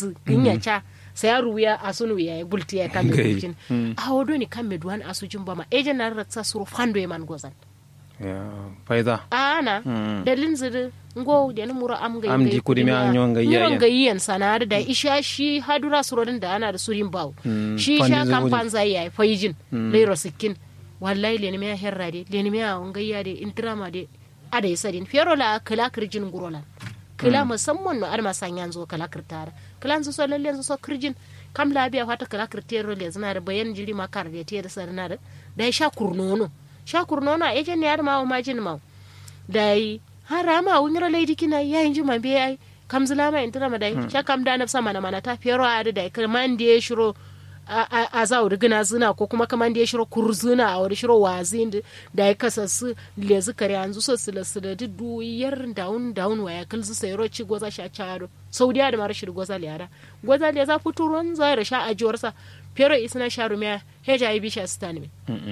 zu ginya cha sai ya ruya asunu ya bulti ya kan Gai. bultin a wodo ni kan medwan asujin ba ma ejen na ratsa suru fando ya man gozan ya faida ana Mm. da linziri ngo da ni mura am ga Am di kudi mi an yon ga iyayen. ga yiyan sana da isha shi hadura surodin da ana da surin bawo Mm, shi fandi sha zo kan wuri. panza ya fayijin leiro sikkin wallahi le me herra de le me on ga ya de intrama de ada yasadin fero la kala kirjin gurolan kala musamman no arma sanyan zo kala kirtara kala zo so lalle zo so kirjin kam labiya fata kala kirtero le zina da bayan jiri makar da te da sarna da da ya sha kurnono sha kurnono a ejen ne ar ma o majin ma da yi hara ma wunira laidi kina ya yin juma be ai kam zula ma intira ma dai sha kam da nafsa mana mana ta fero a da kai man da ya shiro a- a a za wuri gina zina ko kuma kaman da ya shiro kurzuna a wuri shiro wazi da da ya kasa su le zikari an zu so sila sila di du yar daun daun wa ya kalzu sai ro ci goza sha charo saudiya da mara shiri goza liyara goza le za futuron za da sha ajiwarsa fero isna sharu miya heja ibi sha stani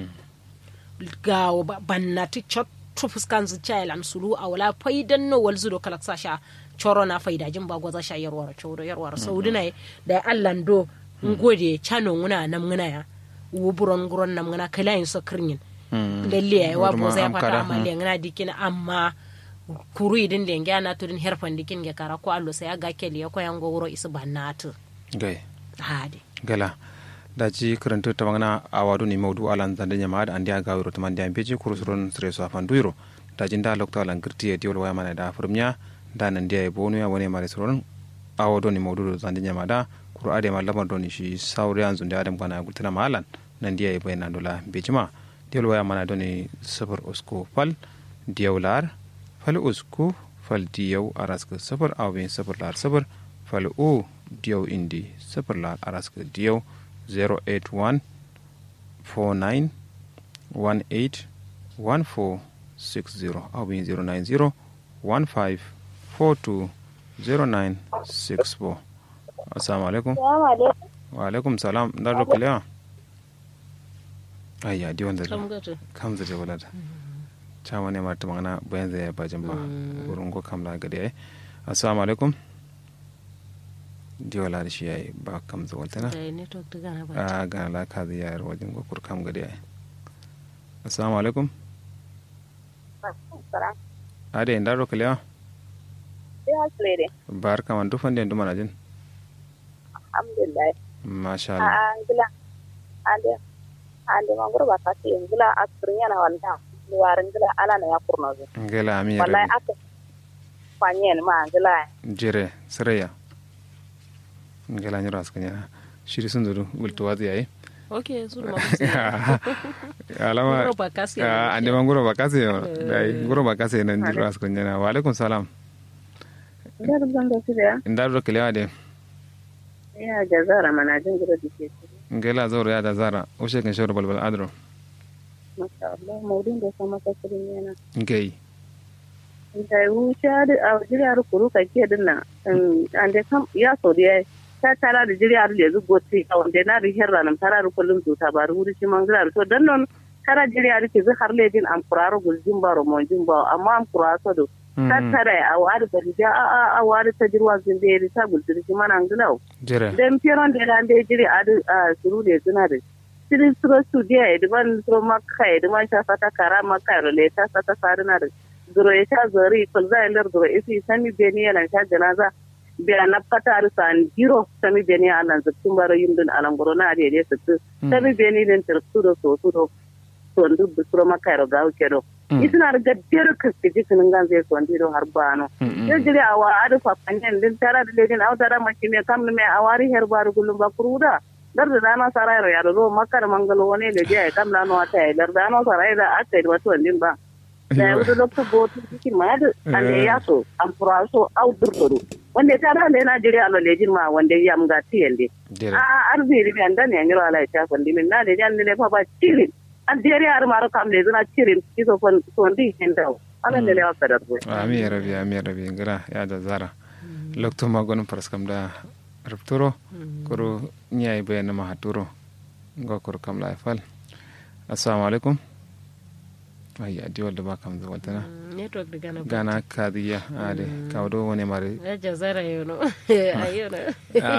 ga bannati cotto fuskanzu cailan sulu a wala faidan no wal zudo kala sasha coro na faida jin ba gwaza sha yarwar coro yarwar saudi na da allan do ngode chano nguna nam nguna ya wuburon guron nam nguna kala yin so kirnin lalle ya wa Wadma boza ya am fata kada, amma mm. le ngana dikin amma kuru idin le ngana to din herfan dikin ge kara ko allo sai aga keli ko yango wuro isu bannatu gai hade gala daji karanta ta magana a wadu ni maudu alan zande nyama da andi aga wiro tamandi an beji kurusuron sire so afan duiro daji nda lokta alan girti e diol waya mana da furmnya da nan dia e bonu ya wone mare suron a wadu ni maudu zande nyama da kuru ade ma lamar doni shi sauri an zunde adam kana gultana malan nan dia e bayna dola bejima diol waya mana doni sabur usko fal diolar fal usku fal diyaw araska sabur awin sabur lar sabur fal u diyaw indi sabur lar araska diyaw 081 49 18 1460 awin 090 15 42 0964 assalamu alaikum Salamu alaikum. wa alaikum salam dar rokalewa ayya di wanda kam gato kam zai wala da chama ne marta magana bayan zai ba jamba wurin ko kam la gade ai assalamu alaikum di wala da shi yayi ba kam zai wala na da network ta gana ba a ga la ka zai yayar wajen ko kur kam gade ai assalamu alaikum Salam. ade inda rokalewa Sai hasle dai. bar kaman dufan den dumana jin Alhamdulillah. masha A Allah angila. Ande. Ande mangoro ba ka ce angila asrin yana wanda. Luwarin gila ala na ya kurna zo. ngela ami Wallahi rabi aka fanyen ma angila. jere siraya ngela nyura skanya shiri sun zuru gulto wazi yayi okay su da alama Ngoro ba kasi Ah, ande ma ngoro bakase yo dai ngoro bakase nan jiro asko nyana wa alaikum salam Ina da zanga su da ndar do kelewa de ya jazara mana jin gida dike. ngela zoro ya da zara o shekin shawar balbal adro Masha Allah maudin da sama ka sirin yana. ngei Da wuce da a jiriyar kuru ka ke dinna. Ande kam ya so da ta tara da jiriyar da zugo ti a wanda na rihar ranar tara da kullum to ta bari wuri shi mangala to dan non tara jiriyar ke zu har ledin am kuraro gulzin baro mo jin ba amma am kuraso do ta tara a wari da rija a a a wari ta jirwa zin da ta gulzin shi mana nglau jere dan piron da ran da jiri a a suru da suna da sirin suro su dia e diban suro makka e diban ta fata kara makka ro le ta fata sarina da zuro ya ta zari kul za lar zuro isi sami beni yana ta janaza biya na fata ar san giro sami beni alan zattun baro yindun alan goro na de de sattu sami beni den tirsu do so su do so ndu bu suro makka ro gawo kedo isina da gaddiyar kaskiji kinin gan zai so ndiro har bano yo jiri awa adu fa panyen din tara da ledin aw tara maki me kam me awari her baru gulum ba kuruda dar da dana sarai ro yaro ro makar mangalo wone le je kam la no ata e dar dana sarai da ata e wato ndin ba da ya wudu lokto botu kiki mad ande yaso am praso aw durdoru wanda tara le na jiri alo lejin ma wanda yam ga tiyende jere a arbi ribi andan ya ngiro ala ta kondi min na le jan le fa ba cirin an dere ar maro kam le zuna cirin kiso fon sondi hendaw ala le le wa kadar bo ami ya rabi ami ya rabi ngela ya da zara lokto ma gonum paraskam da rupturo koro nyai bayana ma haturo ngo kor kam la fal assalamu alaikum ayya di walda ba kam zawaltana network da gana ba gana kadiya ade kawdo wone mare ya jazara yono ayo na